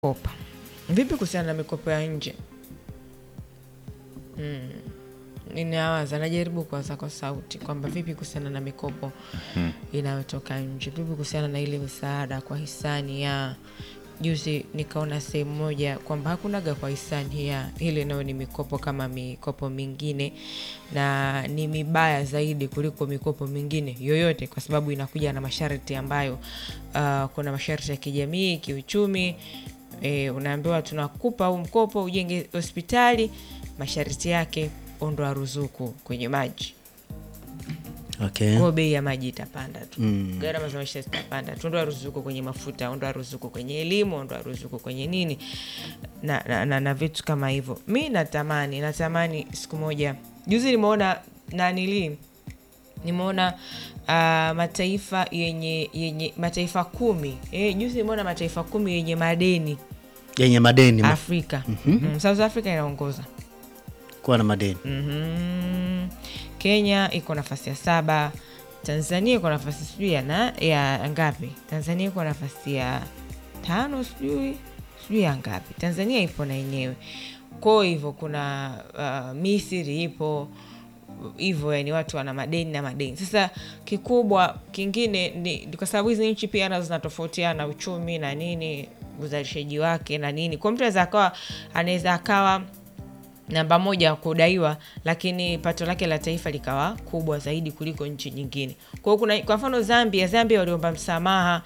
kopa. Vipi kuhusiana na mikopo ya nje? Mm. Ninawaza, najaribu kuwaza kwa sauti kwamba vipi kuhusiana na mikopo inayotoka nje, vipi kuhusiana na ile misaada kwa hisani ya juzi. Nikaona sehemu moja kwamba hakunaga kwa hisani ya ile, nayo ni mikopo kama mikopo mingine, na ni mibaya zaidi kuliko mikopo mingine yoyote, kwa sababu inakuja na masharti ambayo uh, kuna masharti ya kijamii, kiuchumi. E, unaambiwa tunakupa huu mkopo ujenge hospitali, masharti yake ondoa ruzuku kwenye maji Okay. kwao, bei ya maji itapanda tu, Mm. gharama za maisha zitapanda tu, ondoa ruzuku kwenye mafuta, ondoa ruzuku kwenye elimu, ondoa ruzuku kwenye nini na, na, na, na vitu kama hivyo. Mi natamani natamani siku moja, juzi nimeona nanili nimeona uh, mataifa yenye yenye mataifa kumi eh, juzi nimeona mataifa kumi yenye madeni Yenye madeni Afrika. mm, South Africa inaongoza kuwa na madeni. Mhm. Kenya iko nafasi ya saba. Tanzania iko nafasi sijui ya, na, ya ngapi? Tanzania iko nafasi ya tano sijui sijui ya ngapi. Tanzania ipo na yenyewe kwao hivyo. Kuna uh, Misri ipo hivyo, yani watu wana madeni na madeni. Sasa kikubwa kingine ni ni kwa sababu hizi nchi pia nazo zinatofautiana uchumi na nini, uzalishaji wake na nini. Kwa mtu anaweza akawa anaweza akawa namba moja ya kudaiwa, lakini pato lake la taifa likawa kubwa zaidi kuliko nchi nyingine. Kwa hiyo kuna kwa mfano Zambia, Zambia waliomba msamaha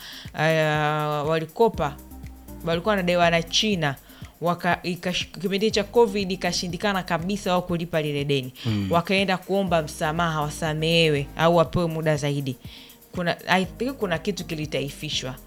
uh, walikopa walikuwa wanadaiwa na China waka ikash- kipindi cha Covid ikashindikana kabisa wao kulipa lile deni wakaenda kuomba msamaha, wasamehewe au wapewe muda zaidi. Kuna I think kuna kitu kilitaifishwa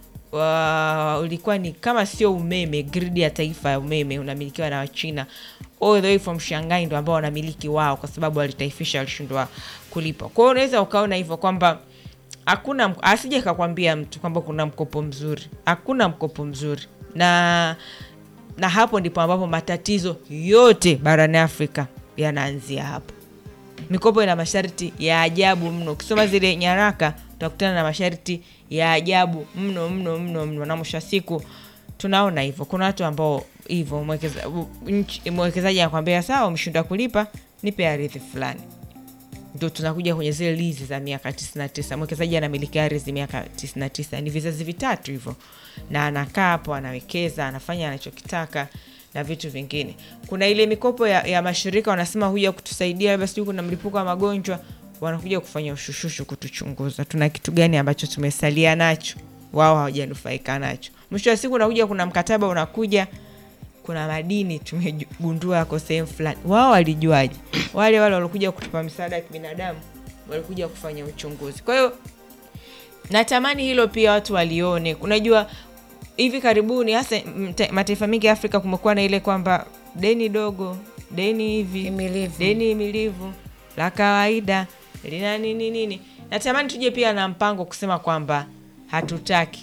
wa, ulikuwa ni kama sio umeme, gridi ya taifa ya umeme unamilikiwa na Wachina all the way from Shanghai, ndo ambao wanamiliki wao, kwa sababu walitaifisha, walishindwa kulipa. Kwa hiyo unaweza ukaona hivyo kwamba hakuna mk- asije kakwambia mtu kwamba kuna mkopo mzuri, hakuna mkopo mzuri na na hapo ndipo ambapo matatizo yote barani Afrika yanaanzia hapo. Mikopo ina masharti ya ajabu mno. Ukisoma zile nyaraka utakutana na masharti ya ajabu mno mno mno mno, na mwisho wa siku tunaona hivyo. Kuna watu ambao hivyo mwekeza- u- nchi- mwekezaji anakwambia sawa, umeshindwa kulipa, nipe ardhi fulani ndo tunakuja kwenye zile lizi za miaka 99. Mwekezaji anamiliki ardhi miaka 99, ni vizazi vitatu hivyo, na anakaa hapo anawekeza, anafanya anachokitaka na vitu vingine. Kuna ile mikopo ya, ya mashirika wanasema huja kutusaidia, labda sijui kuna mlipuko wa magonjwa, wanakuja kufanya ushushushu kutuchunguza, tuna kitu gani ambacho tumesalia nacho, wao hawajanufaika nacho. Mwisho wa siku unakuja, kuna mkataba unakuja kuna madini tumegundua yako sehemu fulani. Wao walijuaje? Wale wale walikuja kutupa misaada ya kibinadamu walikuja kufanya uchunguzi. Kwa hiyo natamani hilo pia watu walione. Unajua, hivi karibuni hasa mta- mataifa mengi ya Afrika kumekuwa na ile kwamba deni dogo, deni hivi, Himilivu. deni himilivu la kawaida lina nini nini. Natamani tuje pia na mpango kusema kwamba hatutaki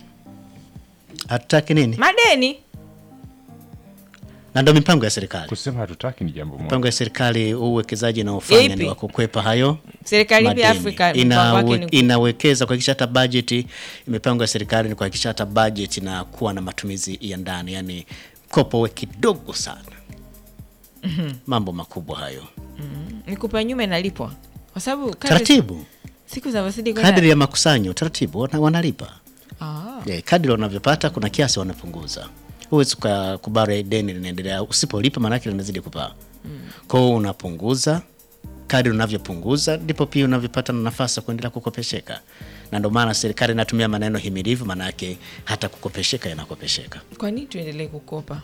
Hatutaki nini? madeni Na ndo mipango ya serikali. Kusema hatutaki ni jambo moja. Mipango ya serikali, huu uwekezaji inaofanya Ipi? ni wa kukwepa hayo serikali pia madeni. Afrika mpango wake Inawe, ni inawekeza kuhakikisha hata bajeti, mipango ya serikali ni kuhakikisha hata bajeti na kuwa na matumizi ya ndani, yani mkopo uwe kidogo sana. Mambo makubwa hayo, mikopo ya nyuma inalipwa kwa sababu kadri taratibu, siku zinavyozidi kwenda kadri ya makusanyo, taratibu wana, wanalipa Ah, yeah, kadri wanavyopata kuna kiasi wanapunguza. Huwezi uka- kubara deni linaendelea, usipolipa maanake linazidi kupaa. Kwa hiyo unapunguza, kadri unavyopunguza ndipo pia unavyopata na nafasi ya kuendelea kukopesheka, na ndio maana serikali inatumia maneno himilivu, maanake hata kukopesheka yanakopesheka kwa nini tuendelee kukopa?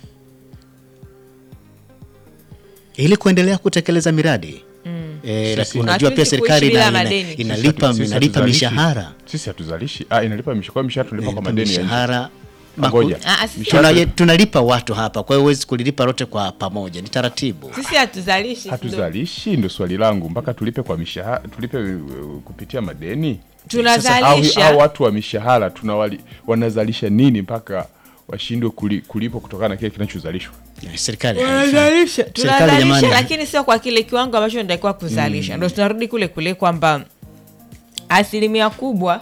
ili kuendelea kutekeleza miradi Eh, lakini unajua pia Hatuwezi serikali kuishi bila ina, ina, madeni. inalipa, Sisi inalipa hatuzalishi. mishahara Sisi hatuzalishi. Ah, inalipa mishahara. Kwa mishahara tunalipa kwa inalipa madeni ya nje. mishahara Ngoja. Ah, ah, sisi- Tuna- tunalipa watu hapa, kwa hiyo huwezi kulilipa lote kwa pamoja, ni taratibu. Sisi hatuzalishi ndo- Hatuzalishi, ndo swali langu, mpaka tulipe kwa mishahara, tulipe uh, kupitia madeni. tunazalisha Sasa hao watu wa mishahara tunawali, wanazalisha nini mpaka washindwe kuli, kulipwa kutokana na kile kinachozalishwa? Eh, Serikali haifanyi. tunazalisha Serikali tunazalisha, jamani, lakini sio kwa kile kiwango ambacho natakiwa kuzalisha. Ndo tunarudi kule kule kwamba asilimia kubwa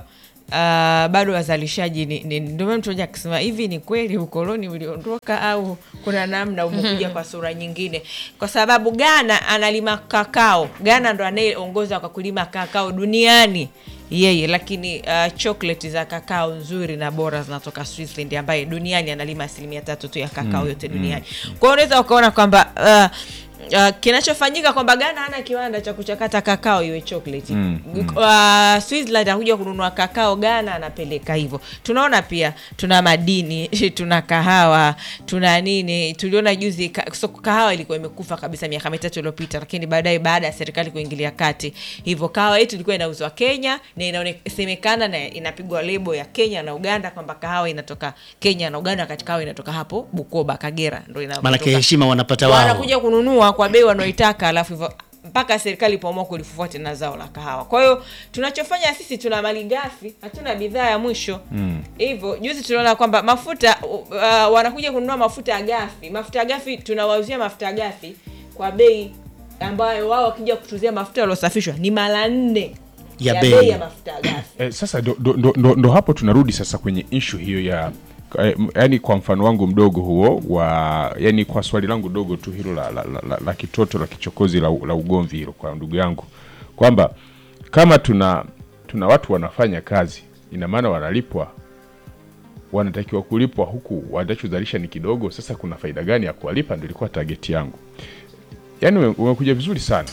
bado wazalishaji ni, ni, ndio maana mtu mmoja akisema hivi ni kweli ukoloni uliondoka au kuna namna umekuja kwa sura nyingine, kwa sababu Ghana analima kakao. Ghana ndo anayeongoza kwa kulima kakao duniani yeye, lakini uh, chocolate za kakao nzuri na bora zinatoka Switzerland, ambaye duniani analima asilimia tatu tu ya kakao yote duniani. Kwa hiyo unaweza ukaona kwamba uh, Uh, kinachofanyika kwamba Ghana hana kiwanda cha kuchakata kakao iwe chocolate. Mm, Uh, Switzerland anakuja kununua kakao Ghana anapeleka hivyo. Tunaona pia tuna madini, tuna kahawa, tuna nini. Tuliona juzi ka, so, kahawa ilikuwa imekufa kabisa miaka mitatu iliyopita, lakini baadaye baada ya serikali kuingilia kati, hivyo kahawa yetu ilikuwa inauzwa Kenya na inasemekana na inapigwa lebo ya Kenya na Uganda kwamba kahawa inatoka Kenya na Uganda, wakati kahawa inatoka hapo Bukoba, Kagera ndio maanake inapotoka heshima wanapata wao wanakuja kununua kwa bei wanaoitaka, alafu hivyo mpaka serikali ipoamua kulifufua tena zao la kahawa. Kwa hiyo tunachofanya sisi, tuna mali ghafi, hatuna bidhaa ya mwisho hivyo. Juzi tunaona kwamba mafuta uh, wanakuja kununua mafuta ya ghafi. Mafuta ya ghafi tunawauzia mafuta ya ghafi kwa bei ambayo wao wakija kutuzia mafuta yaliyosafishwa ni mara nne Ya ya bei. bei ya mafuta ya ghafi. Eh, sasa ndo, ndo, ndo, ndo, ndo hapo tunarudi sasa kwenye ishu hiyo ya eh, m- yaani kwa mfano wangu mdogo huo wa yani kwa swali langu dogo tu hilo la, la, la, la, la kitoto la kichokozi la, la ugomvi hilo kwa ndugu yangu kwamba kama tuna tuna watu wanafanya kazi ina maana wanalipwa wanatakiwa kulipwa huku wanachozalisha ni kidogo sasa kuna faida gani ya kuwalipa ndio ilikuwa tageti yangu yaani ume- umekuja vizuri sana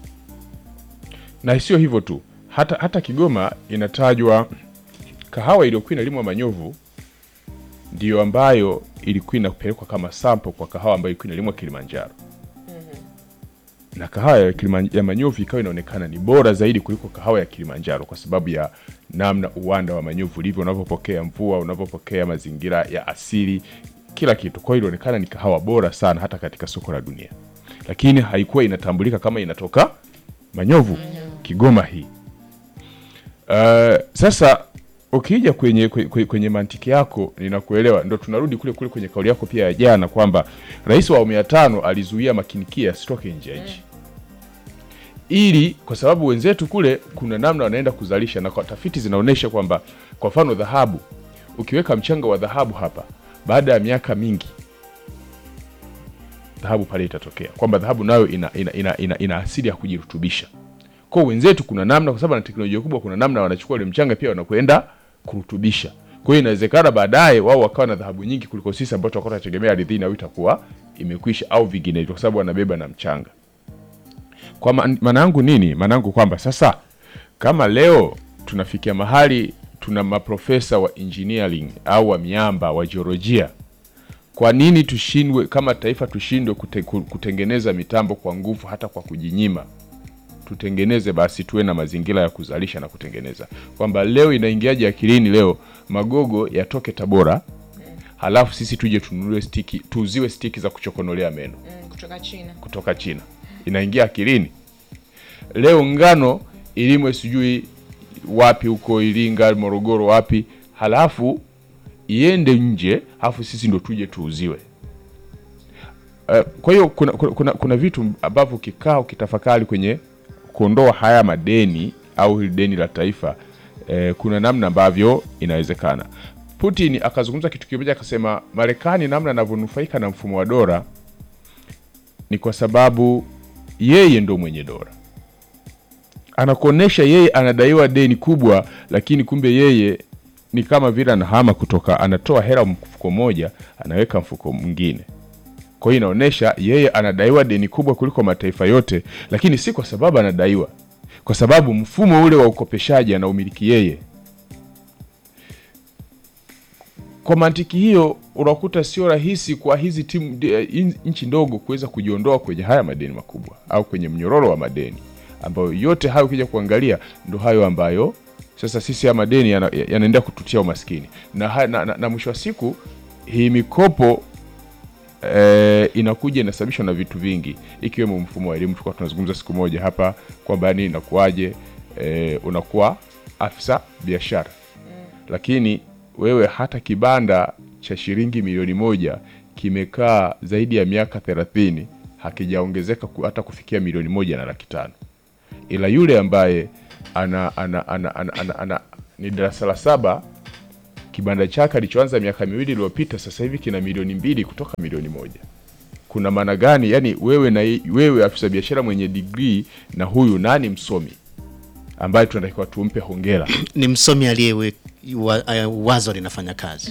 na sio hivyo tu hata, hata Kigoma inatajwa kahawa iliyokuwa inalimwa Manyovu ndiyo ambayo ilikuwa inapelekwa kama sample kwa kahawa ambayo ilikuwa inalimwa Kilimanjaro na kahawa ya, Kiliman, ya Manyovu ikawa inaonekana ni bora zaidi kuliko kahawa ya Kilimanjaro kwa sababu ya namna uwanda wa Manyovu ulivyo, unavyopokea mvua, unavyopokea mazingira ya asili, kila kitu. Kwa hiyo ilionekana ni kahawa bora sana hata katika soko la dunia, lakini haikuwa inatambulika kama inatoka Manyovu, Kigoma hii. Uh, sasa ukija kwenye, kwenye, kwenye mantiki yako ninakuelewa, ndo tunarudi kule kule kwenye kauli yako pia ya jana kwamba rais wa awamu ya tano alizuia makinikia yasitoke nje ya nchi ili kwa sababu wenzetu kule kuna namna wanaenda kuzalisha, na kwa tafiti zinaonyesha kwamba kwa mfano dhahabu, ukiweka mchanga wa dhahabu hapa, baada ya miaka mingi dhahabu pale itatokea, kwamba dhahabu nayo ina, ina, ina, ina, ina asili ya kujirutubisha kwa wenzetu kuna namna, kwa sababu na teknolojia kubwa, kuna namna wanachukua ile mchanga pia wanakwenda kurutubisha. Kwa hiyo inawezekana baadaye wao wakawa na dhahabu nyingi kuliko sisi ambao tutakuwa tunategemea ardhini au itakuwa imekwisha au vinginevyo, kwa sababu wanabeba na mchanga. Kwa ma- maana yangu nini? Maana yangu kwamba sasa kama leo tunafikia mahali tuna maprofesa wa engineering au wa miamba wa jiolojia, kwa nini tushindwe kama taifa tushindwe kute, kutengeneza mitambo kwa nguvu hata kwa kujinyima? tutengeneze basi, tuwe na mazingira ya kuzalisha na kutengeneza, kwamba leo inaingiaje akilini leo magogo yatoke Tabora, halafu sisi tuje tununue stiki, tuuziwe stiki za kuchokonolea meno Mm, kutoka China. kutoka China. Inaingia akilini? Leo ngano ilimwe sijui wapi huko Iringa, Morogoro, wapi, halafu iende nje, halafu sisi ndo tuje tuuziwe. Uh, kwa hiyo kuna, kuna, kuna, kuna vitu ambavyo ukikaa ukitafakari kwenye kuondoa haya madeni au hili deni la taifa eh, kuna namna ambavyo inawezekana. Putin akazungumza kitu kimoja akasema, Marekani namna anavyonufaika na mfumo wa dola ni kwa sababu yeye ndo mwenye dola, anakuonesha yeye anadaiwa deni kubwa, lakini kumbe yeye ni kama vile anahama kutoka, anatoa hela mfuko moja anaweka mfuko mwingine. Kwa hiyo inaonyesha yeye anadaiwa deni kubwa kuliko mataifa yote, lakini si kwa sababu anadaiwa, kwa sababu mfumo ule wa ukopeshaji anaumiliki yeye. Kwa mantiki hiyo, unakuta sio rahisi kwa hizi timu in- nchi ndogo kuweza kujiondoa kwenye haya madeni makubwa au kwenye mnyororo wa madeni, ambayo yote hayo ukija kuangalia ndo hayo ambayo sasa sisi haya madeni yana- yanaendelea kututia umaskini na, haya- na, na, na mwisho wa siku hii mikopo eh, inakuja inasababishwa na vitu vingi ikiwemo mfumo wa elimu. Tulikuwa tunazungumza siku moja hapa kwamba yani inakuwaje, eh, unakuwa afisa biashara lakini wewe hata kibanda cha shilingi milioni moja kimekaa zaidi ya miaka thelathini hakijaongezeka ku- hata kufikia milioni moja na laki tano ila yule ambaye ana, ana, ana, ana, ana, ana ni darasa la saba kibanda chake alichoanza miaka miwili iliyopita sasa hivi kina milioni mbili kutoka milioni moja kuna maana gani yani wewe na wewe afisa biashara mwenye digrii na huyu nani msomi ambaye tunatakiwa tumpe hongera ni msomi aliye wa, uh, wazo linafanya kazi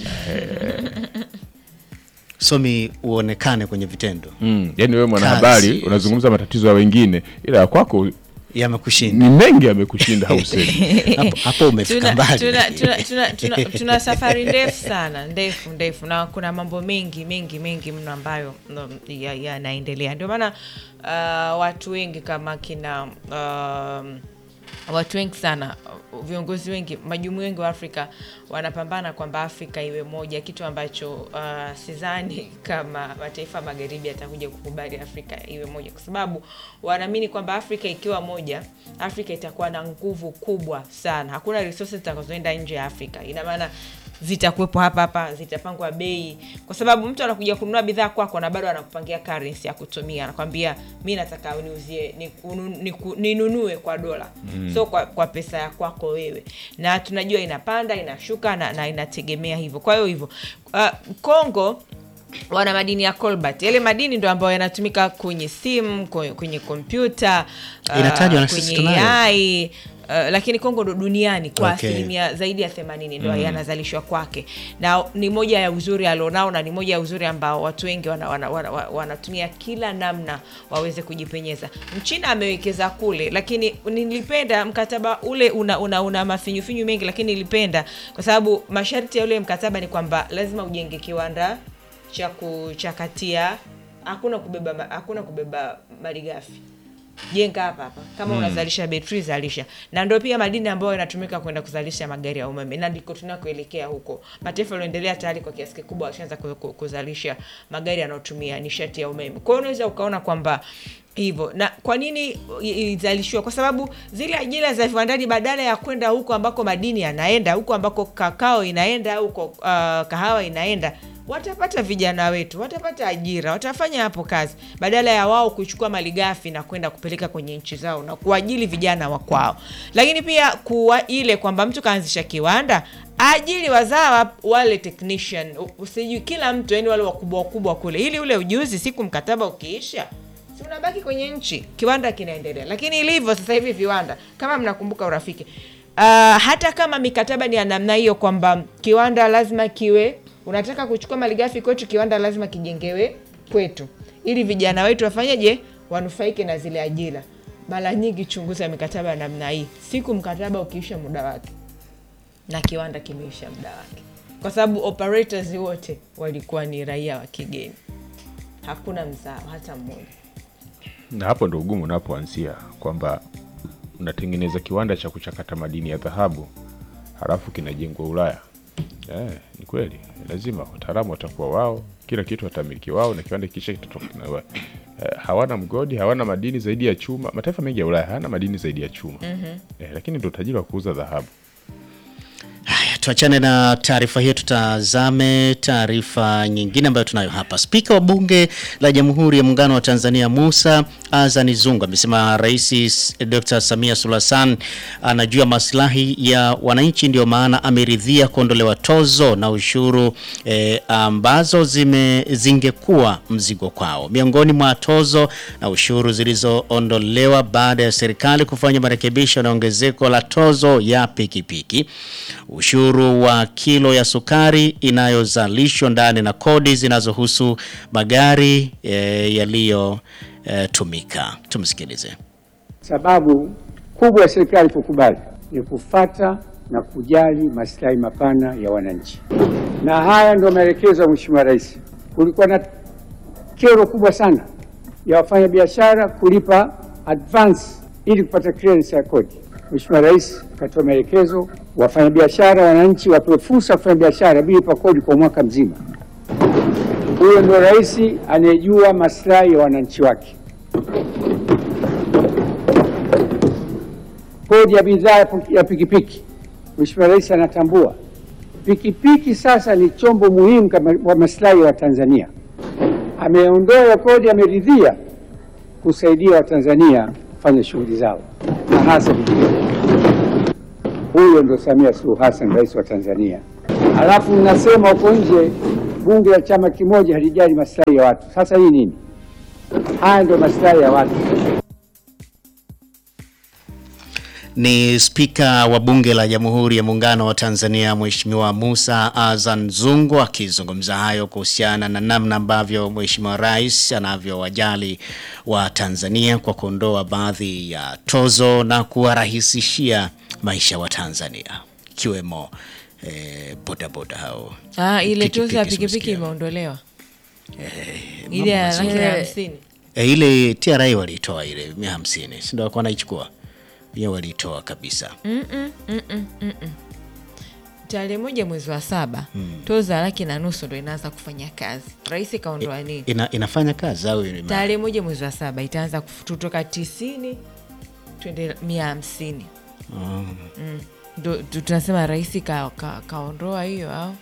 somi uonekane kwenye vitendo mm. yani wewe mwanahabari Kazi. unazungumza matatizo ya wengine ila ya kwako yamekushinda ni mengi yamekushinda hausemi hapo, hapo umefika tuna, mbali tuna, tuna, tuna, tuna, tuna safari ndefu sana ndefu ndefu na kuna mambo mengi mengi mengi mno ambayo mm, ya- yanaendelea ndio maana uh, watu wengi kama kina um, watu wengi sana uh, viongozi wengi majumui wengi wa afrika wanapambana kwamba afrika iwe moja kitu ambacho uh, sidhani kama mataifa magharibi yatakuja kukubali afrika iwe moja kwa sababu wanaamini kwamba afrika ikiwa moja afrika itakuwa na nguvu kubwa sana hakuna resources zitakazoenda nje ya afrika ina maana zitakuwepo hapa hapa zitapangwa bei kwa sababu mtu anakuja kununua bidhaa kwako na bado anakupangia currency ya kutumia anakwambia mi nataka uniuzie ni- unu- niku- ninunue kwa dola mm. so kwa, kwa pesa ya kwako wewe na tunajua inapanda inashuka na, na inategemea hivyo kwa hiyo hivyo uh, kongo wana madini ya cobalt yale madini ndo ambayo yanatumika kwenye simu kwenye, kwenye kompyuta uh, Inatajwa na sisi kwenye tunayo. AI Uh, lakini Kongo ndo duniani kwa Okay. asilimia zaidi ya themanini ndo yanazalishwa kwake, na ni moja ya uzuri alionao na ni moja ya uzuri ambao watu wengi wanatumia wana, wana, wana, wanatumia kila namna waweze kujipenyeza. Mchina amewekeza kule, lakini nilipenda mkataba ule una, una, una mafinyufinyu mengi, lakini nilipenda kwa sababu masharti ya ule mkataba ni kwamba lazima ujenge kiwanda cha kuchakatia, hakuna kubeba ma- hakuna kubeba malighafi jenga hapa hapa kama unazalisha betri zalisha na ndo pia madini ambayo yanatumika kwenda kuzalisha magari ya umeme na ndiko tunakoelekea huko mataifa yalioendelea tayari kwa kiasi kikubwa washaanza ku- ku- kuzalisha magari yanayotumia nishati ya umeme kwa hiyo unaweza ukaona kwamba hivyo na kwa nini i- ilizalishiwa kwa sababu zile ajira za viwandani badala ya kwenda huko ambako madini yanaenda huko ambako kakao inaenda huko uh, kahawa inaenda watapata vijana wetu watapata ajira watafanya hapo kazi badala ya wao kuchukua malighafi na kwenda kupeleka kwenye nchi zao na kuajili vijana wa kwao lakini pia kuwa ile kwamba mtu kaanzisha kiwanda ajili wazawa wale technician u- usijui kila mtu yani wale wakubwa wakubwa kule ili ule ujuzi siku mkataba ukiisha si unabaki kwenye nchi kiwanda kinaendelea lakini ilivyo sasa hivi viwanda kama mnakumbuka urafiki uh, hata kama mikataba ni ya namna hiyo kwamba kiwanda lazima kiwe unataka kuchukua malighafi kwetu kiwanda lazima kijengewe kwetu ili vijana wetu wafanyeje wanufaike na zile ajira mara nyingi chunguza mikataba ya namna hii siku mkataba ukiisha muda wake na kiwanda kimeisha muda wake kwa sababu operators wote walikuwa ni raia wa kigeni hakuna mzao hata mmoja na hapo ndo ugumu unapoanzia kwamba unatengeneza kiwanda cha kuchakata madini ya dhahabu halafu kinajengwa ulaya eh, ni kweli lazima wataalamu watakuwa wao kila kitu watamiliki wao na kiwanda kisha kitatoka kina- eh, hawana mgodi hawana madini zaidi ya chuma mataifa mengi ya ulaya hayana madini zaidi ya chuma mm-hmm. eh, lakini ndo utajiri wa kuuza dhahabu Haya, tuachane na taarifa hiyo, tutazame taarifa nyingine ambayo tunayo hapa. Spika wa Bunge la Jamhuri ya Muungano wa Tanzania Musa Azani Zungu amesema Rais Dr. Samia Suluhu Hassan anajua maslahi ya wananchi, ndio maana ameridhia kuondolewa tozo na ushuru eh, ambazo zime zingekuwa mzigo kwao. Miongoni mwa tozo na ushuru zilizoondolewa baada ya serikali kufanya marekebisho na ongezeko la tozo ya pikipiki, ushuru wa kilo ya sukari inayozalishwa ndani na kodi zinazohusu magari e, yaliyotumika. Tumsikilize. Sababu kubwa ya serikali kukubali ni kufata na kujali maslahi mapana ya wananchi, na haya ndio maelekezo ya Mheshimiwa Rais. Kulikuwa na kero kubwa sana ya wafanyabiashara kulipa advance ili kupata clearance ya kodi. Mheshimiwa Rais akatoa maelekezo, wafanyabiashara, wananchi wapewe fursa ya kufanya biashara bila kulipa kodi kwa mwaka mzima. Huyo ndio rais anayejua maslahi ya wananchi wake. Kodi ya bidhaa ya pu- ya pikipiki, Mheshimiwa Rais anatambua pikipiki sasa ni chombo muhimu kama wa maslahi ya Watanzania. Ameondoa kodi, ameridhia kusaidia Watanzania kufanya shughuli zao na hasa vijijini. Huyo ndo Samia Suluhu Hassan, rais wa Tanzania. Alafu mnasema huko nje bunge la chama kimoja halijali maslahi ya watu. Sasa hii nini? Haya ndio maslahi ya watu. Ni spika wa bunge la Jamhuri ya Muungano wa Tanzania Mheshimiwa Musa Azan Zungu akizungumza hayo kuhusiana na namna ambavyo Mheshimiwa Rais anavyowajali wa Tanzania kwa kuondoa baadhi ya tozo na kuwarahisishia maisha wa Tanzania ikiwemo eh, bodaboda hao. Ah, ile Pikipiki tozo ya pikipiki tumesikia. imeondolewa ile ya laki na hamsini E, ile TRA walitoa ile mia hamsini si ndio walikuwa wanaichukua hiyo walitoa kabisa. tarehe moja mwezi wa saba tozo ya laki na nusu ndo inaanza kufanya kazi. Rais kaondoa nini? Ina, inafanya kazi au ime- tarehe moja mwezi wa saba itaanza kutoka tisini twende mia hamsini Mm. ndo tu- tunasema rais ka, ka, kaondoa hiyo au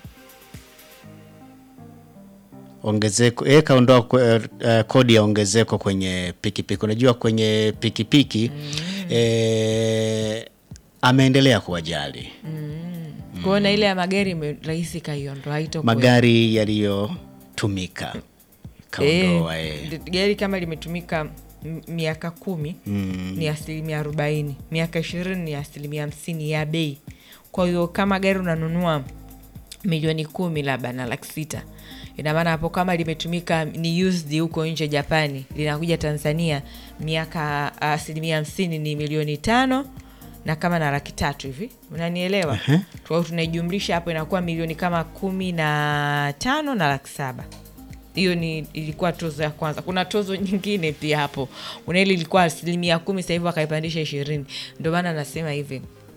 ongezeko eh, kaondoa kwe- eh, kodi ya ongezeko kwenye pikipiki. Unajua kwenye pikipiki eh, ameendelea kuwajali kuona ile ya magari ime- rais kaiondoa haitokuwa magari yaliyotumika kaondoa eh. Eh, gari kama limetumika m- miaka kumi ni asilimia arobaini miaka ishirini ni asilimia hamsini ya bei kwa hiyo kama gari unanunua milioni kumi labda na laki sita ina maana hapo kama limetumika ni used huko nje japani linakuja tanzania miaka asilimia hamsini ni milioni tano na kama na laki tatu hivi unanielewa kwa hiyo tunaijumlisha hapo inakuwa milioni kama kumi na tano na laki saba hiyo ni ilikuwa tozo ya kwanza kuna tozo nyingine pia hapo unaili ilikuwa asilimia kumi sasa hivi wakaipandisha ishirini ndio maana nasema hivi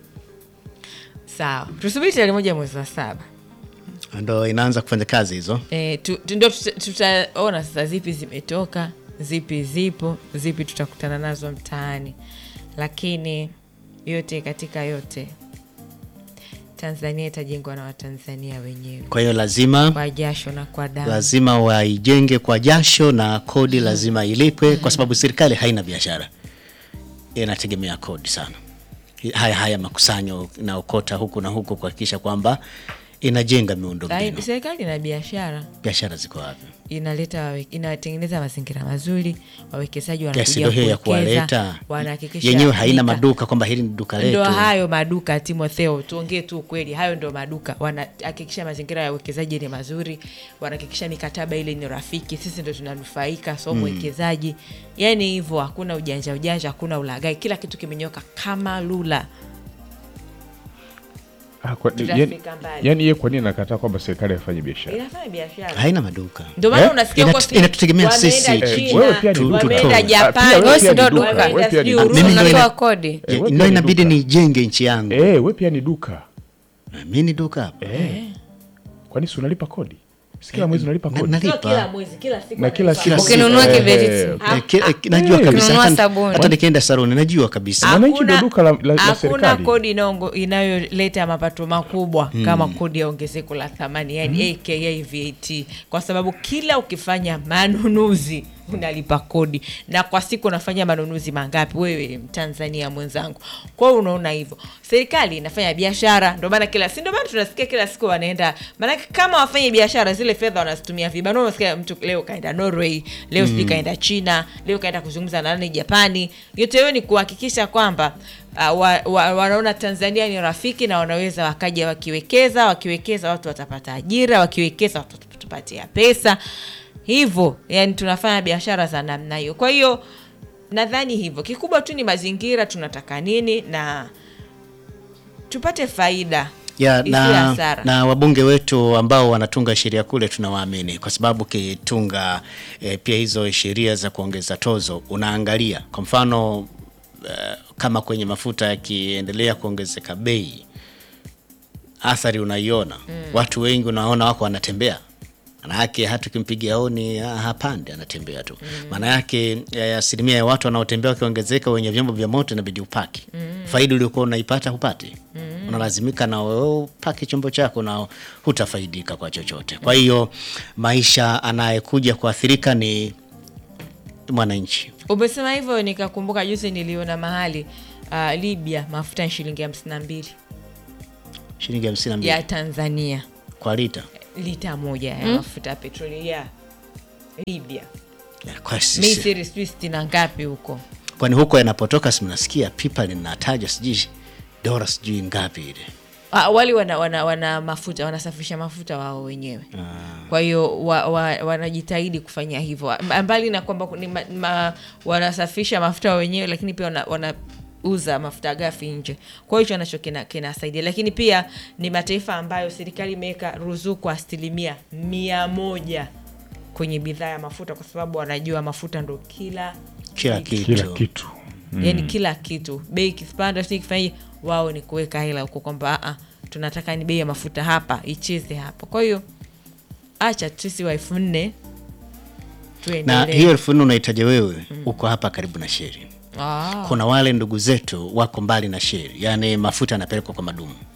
sawa tusubiri tarehe moja mwezi wa saba ndo inaanza kufanya kazi hizo. e, tu, tu, ndo tuta- tutaona sasa zipi zimetoka zipi zipo zipi tutakutana nazo mtaani lakini yote katika yote tanzania itajengwa na watanzania wenyewe Kwa hiyo lazima kwa jasho na kwa damu lazima waijenge kwa jasho na kodi lazima ilipwe, kwa sababu serikali haina biashara, inategemea kodi sana. Haya haya makusanyo inaokota huku na huku kuhakikisha kwamba inajenga miundo Lai- mbinu. serikali ina biashara Biashara ziko wapi? inaleta wawe- inatengeneza mazingira mazuri wawekezaji Kiasi wanakuja ndio hiyo ya kuwekeza kuwaleta wanahakikisha yenyewe haina duka- maduka kwamba hili ni duka letu. ndo hayo maduka timotheo tuongee tu ukweli hayo ndo maduka wanahakikisha mazingira ya uwekezaji ni mazuri wanahakikisha mikataba ile ni rafiki sisi ndo tunanufaika so mwekezaji yani hivyo hakuna ujanja ujanja hakuna ulagai kila kitu kimenyoka kama lula Ah, kwa- Tutafika yani- mbali. yani yeye kwa nini anakataa kwamba serikali hafanye biashara inafanya biashara haina maduka. ndio maana Eh? unasikia huko Inatu- si- inatutegemea wameenda sisi. Eh, China, wewe pia ni tu- duka. wameenda Ah, pia Japani, wewe Wewe pia si ndo ni duka. duka. Wewe pia ni Mimi duka. ndo ina- unatoa kodi Eh, wewe pia Ndio ni inabidi duka. nijenge nchi yangu. Eh, wewe pia ni duka Mimi ni duka hapa. Eh. kwani si unalipa kodi si kila mwezi unalipa Na- kodi nalipa. Sio kila mwezi kila siku na kila analipa. siku Ukinunua Eh, kiveti. eh, Eh, ki- eh, najua Eh, kabisa ukinunua hata, sabuni. hata nikienda saluni najua kabisa. Mwananchi ndo Hakuna- duka la- la- la hakuna serikali. kodi inaongo- inayoleta mapato makubwa kama kodi ya ongezeko la thamani yani aka VAT kwa sababu kila ukifanya manunuzi unalipa kodi na kwa siku unafanya manunuzi mangapi wewe mtanzania mwenzangu kwa hiyo unaona hivyo serikali inafanya biashara ndio maana kila si ndio maana tunasikia kila siku wanaenda maanake kama wafanye biashara zile fedha wanazitumia vibaya unasikia mtu leo kaenda norway leo sijui kaenda china leo kaenda kuzungumza na nani japani yote hiyo ni kuhakikisha kwamba uh, wa, wa, wanaona tanzania ni rafiki na wanaweza wakaja wakiwekeza wakiwekeza watu watapata ajira wakiwekeza watu watatupatia pesa hivyo yani tunafanya biashara za namna hiyo kwa hiyo nadhani hivyo kikubwa tu ni mazingira tunataka nini na tupate faida ya, isiwe na, hasara. na wabunge wetu ambao wanatunga sheria kule tunawaamini kwa sababu ukitunga e, pia hizo sheria za kuongeza tozo unaangalia kwa mfano e, kama kwenye mafuta yakiendelea kuongezeka bei athari unaiona mm. watu wengi unaona wako wanatembea maana yake hata ukimpigia honi ah, hapande anatembea tu maana yake eh, asilimia ya watu wanaotembea wakiongezeka wenye vyombo vya moto inabidi upaki faida uliokuwa unaipata hupati unalazimika na wewe upaki chombo chako na hutafaidika kwa chochote kwa hiyo maisha anayekuja kuathirika ni mwananchi umesema hivyo nikakumbuka juzi niliona mahali uh, libya mafuta ni shilingi hamsini na mbili shilingi hamsini na mbili ya Tanzania kwa lita lita moja ya mafuta ya petroli ya Libya. Ya, kwa sisi- Misri sijui sitini na ngapi huko. kwani huko yanapotoka si mnasikia pipa linataja sijui dola sijui ngapi ile Ah, wali wana, wana, wana mafuta wanasafisha mafuta wao wenyewe kwa hiyo wa, wa, wanajitahidi kufanya hivyo M- mbali na kwamba ni ma, ma, wanasafisha mafuta wao wenyewe lakini pia wana, wanauza mafuta ghafi nje kwa hiyo hicho nacho kina- kinasaidia lakini pia ni mataifa ambayo serikali imeweka ruzuku asilimia mia moja kwenye bidhaa ya mafuta kwa sababu wanajua mafuta ndo kila kila kitu kila kitu yani kila kitu bei ikipanda si kifanyaje wao ni kuweka hela huko kwamba "Ah, ah, tunataka ni bei ya mafuta hapa icheze hapo kwa hiyo acha sisi wa elfu nne na tuendelee hiyo elfu nne unahitaja wewe uko hapa karibu na sheri Ah, kuna wale ndugu zetu wako mbali na sheri yaani mafuta yanapelekwa kwa madumu